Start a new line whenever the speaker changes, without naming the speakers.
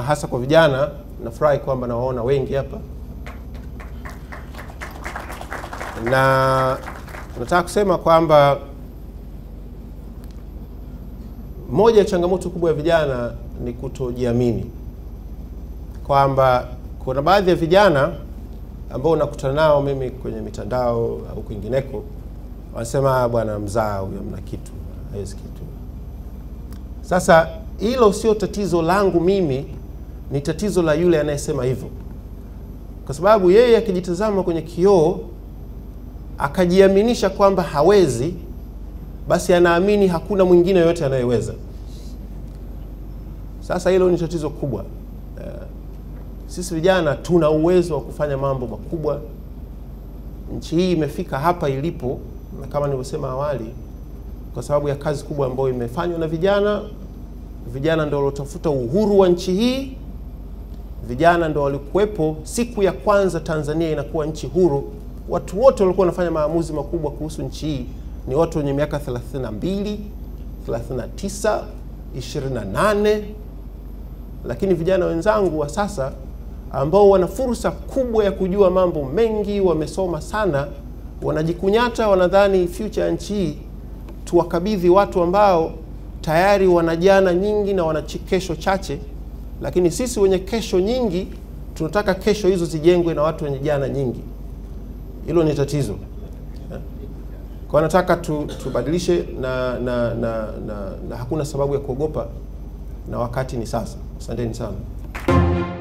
hasa kwa vijana. Nafurahi kwamba nawaona wengi hapa, na nataka kusema kwamba moja ya changamoto kubwa ya vijana ni kutojiamini, kwamba kuna baadhi ya vijana ambao nakutana nao mimi kwenye mitandao au kwingineko, wanasema bwana, mzaa huyo, mna kitu, hawezi kitu. Sasa hilo sio tatizo langu mimi, ni tatizo la yule anayesema hivyo, kwa sababu yeye akijitazama kwenye kioo akajiaminisha kwamba hawezi, basi anaamini hakuna mwingine yoyote anayeweza. Sasa hilo ni tatizo kubwa. Uh, sisi vijana tuna uwezo wa kufanya mambo makubwa. Nchi hii imefika hapa ilipo, na kama nilivyosema awali, kwa sababu ya kazi kubwa ambayo imefanywa na vijana. Vijana ndio waliotafuta uhuru wa nchi hii. Vijana ndio walikuwepo siku ya kwanza Tanzania inakuwa nchi huru. Watu wote walikuwa wanafanya maamuzi makubwa kuhusu nchi hii ni watu wenye miaka 32, 39, 28. Lakini vijana wenzangu wa sasa ambao wana fursa kubwa ya kujua mambo mengi, wamesoma sana, wanajikunyata, wanadhani future ya nchi hii tuwakabidhi watu ambao tayari wana jana nyingi na wana kesho chache, lakini sisi wenye kesho nyingi tunataka kesho hizo zijengwe na watu wenye jana nyingi. Hilo ni tatizo. Kwa nataka tu, tubadilishe na na, na na na hakuna sababu ya kuogopa, na wakati ni sasa. Asanteni sana.